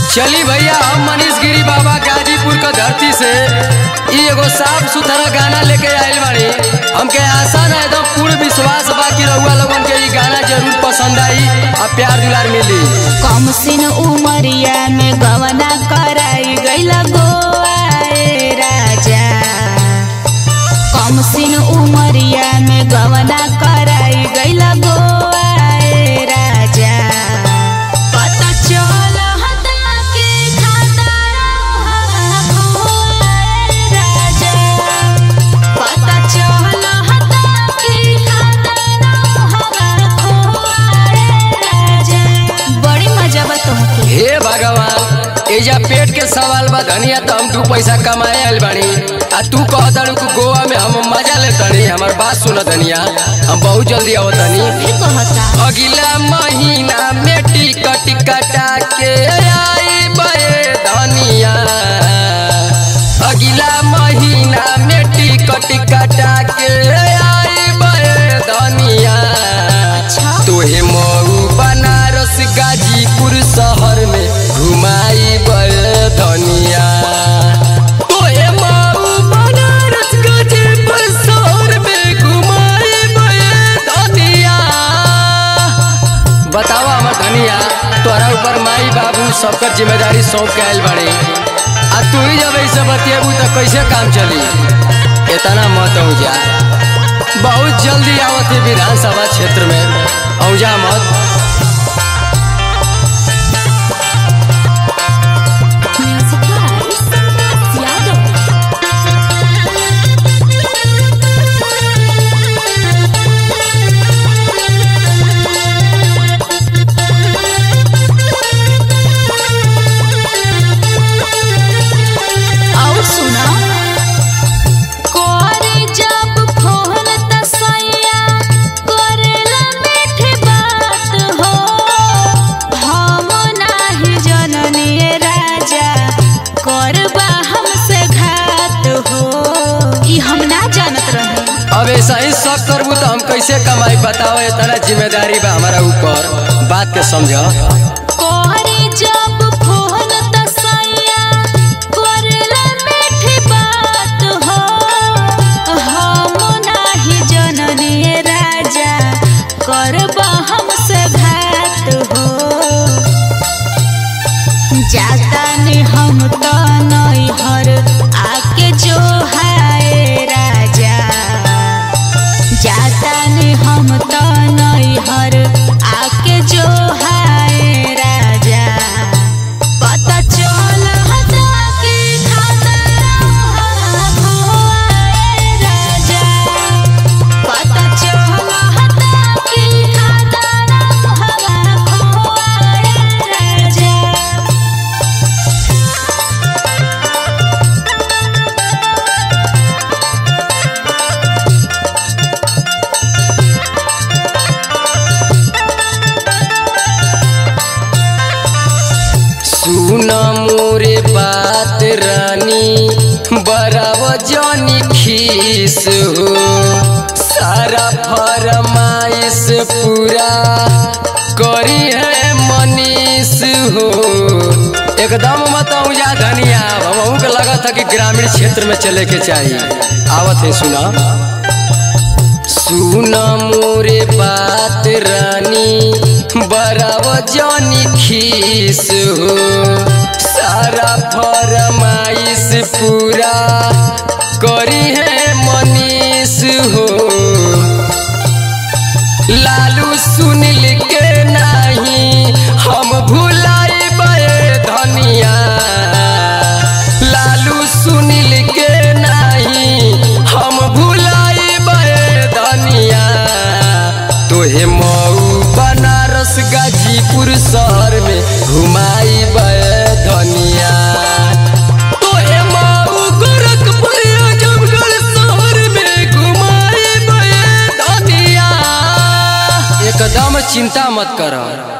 चली भैया हम मनीष गिरी बाबा गाजीपुर का धरती से ई एगो साफ सुथरा गाना लेके आइल बाड़ी हमके आशा ना एकदम पूर्ण विश्वास बा कि रउआ लोगन के ई गाना जरूर पसंद आई और प्यार दुलार मिली कम सिन उमरिया में गवना कराई गैला गोआए राजा कम सिन उमरिया में गवना कराई गैला गोआए राजा पता चल हता के खाता खोआए राजा पता चल हता के खाता खोआए राजा बड़ी मजा बा तोहके हे भगवान एजा पेट के सवाल बा धनिया तो हम दू पैसा कमाए आइल बानी आ तू कह दड़ू कि गोवा में हम मजा ले तनी हमार बात सुन धनिया हम बहुत जल्दी आवत तनी भी कहता अगला महीना में टिकट कटा के आई बे धनिया अगला महीना में टिकट कटा के आई बे धनिया अच्छा। तोहे मऊ बनारस गाजीपुर शहर में घुमाई बे धनिया तोहे मऊ बनारस गाजीपुर शहर में घुमाई बे धनिया बतावा हमर धनिया तोरा ऊपर माई बाबू सबकर जिम्मेदारी सौंप के आइल बाड़े आ तू ही जब ऐसे बतिएबू तो कैसे काम चली इतना मत औजा बहुत जल्दी आवत है विधानसभा क्षेत्र में औजा मत म्यूजिक बाय संतोष यादव और सुना करे जब फोन त सैया करेला मीठी बात हो हम नाही जननी राजा करबा हमसे घात हो ई हम ना जानत रहे अब ऐसा ही सब करबू तो हम कैसे कमाई बताओ इतना जिम्मेदारी बा हमारा ऊपर बात के समझ करे जब फोन त सैया करेला मीठी बात हो हम नाही जननी राजा करबा हमसे घात हो जाता ने हम तो नैहर आके जो हाय राजा जाता ने हम तो नैहर आके जो हाय राजा पता चल हता के खाता खोआए राजा पता चल हता के खाता खोआए राजा सुन मोरे बात रानी बराव जानी खीस हो सारा फरमाइश पूरा करी है मनीष हो एकदम मत जा धनिया हमहू के लगा था कि ग्रामीण क्षेत्र में चले के चाहिए आवत है सुना सुन मोरे बात रानी बराव जानी खीस हो सारा फरमाइश पूरा करी है मनीष हो लालू सुनिल के नहीं हम भुलाई धनिया लालू सुनिल के नहीं हम भुलाई धनिया तोहे मऊ बनारस गाजीपुर शहर में घुमाई धनिया तोहे मऊ गोरखपुर आजमगढ़ शहर में घुमाई धनिया एकदम चिंता मत कर